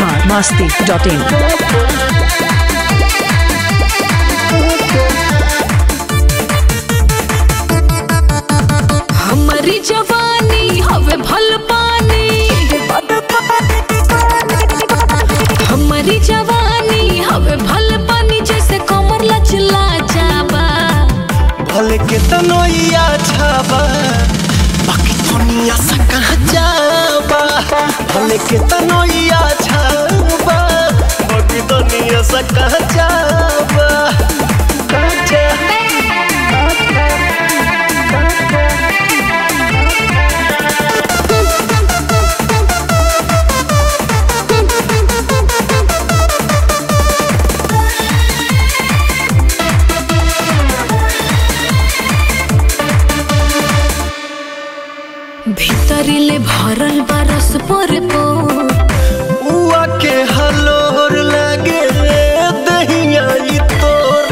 Bihar Masti dot in हमारी जवानी हवे भल पानी हमारी जवानी हवे भल पानी जैसे कमर लचला जाबा भले के तनोइया छाबा बाकी दुनिया से कहाँ जाबा भले के तनोइया छाबा बाकी दुनिया से कहाँ जाबा कहाँ जाबा भीतरिले भरल बरस पर उआ के हलोर लगे दहिया ई तोर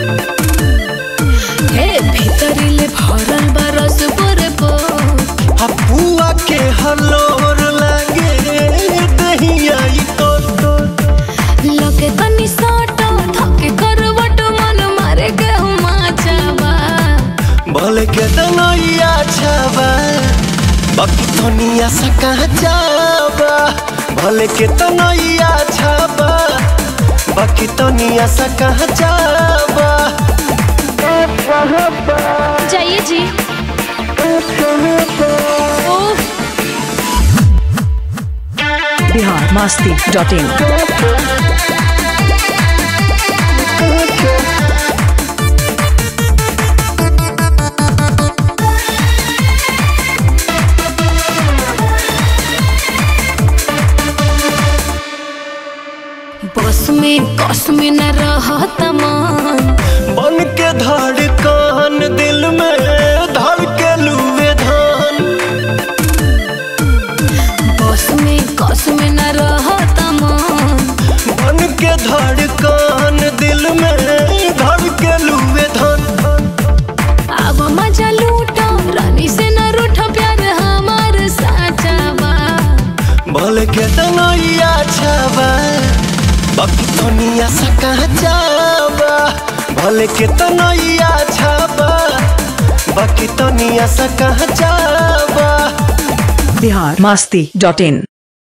हे भीतरिले भरल बरस पर हपुआ के हलोर लगे दहिया ई तोर तोर लगे तनी साटा थके करवट मन मारे गेहुमा जाबा भले के तनोइया छाबा बाकी दुनिया से कहाँ जाबा भले के तनोइया छाबा बाकी दुनिया से कहाँ जाबा जाइए जी ओह बिहार मस्ती डॉट इन बस में कस में न रहत मन बन के धड़कन दिल में धड़ के लुए धान बस में कस में न रहत मन बन के धड़कन दिल में धड़ के लुए धान अब मजा लूटो रानी से न रूठ प्यार हमार साचा बा भले के तनैया छाबा बाकी दुनिया से कहाँ जाबा भले के तनैया छाबा बाकी दुनिया से कहाँ जाबा बिहार मस्ती डॉट इन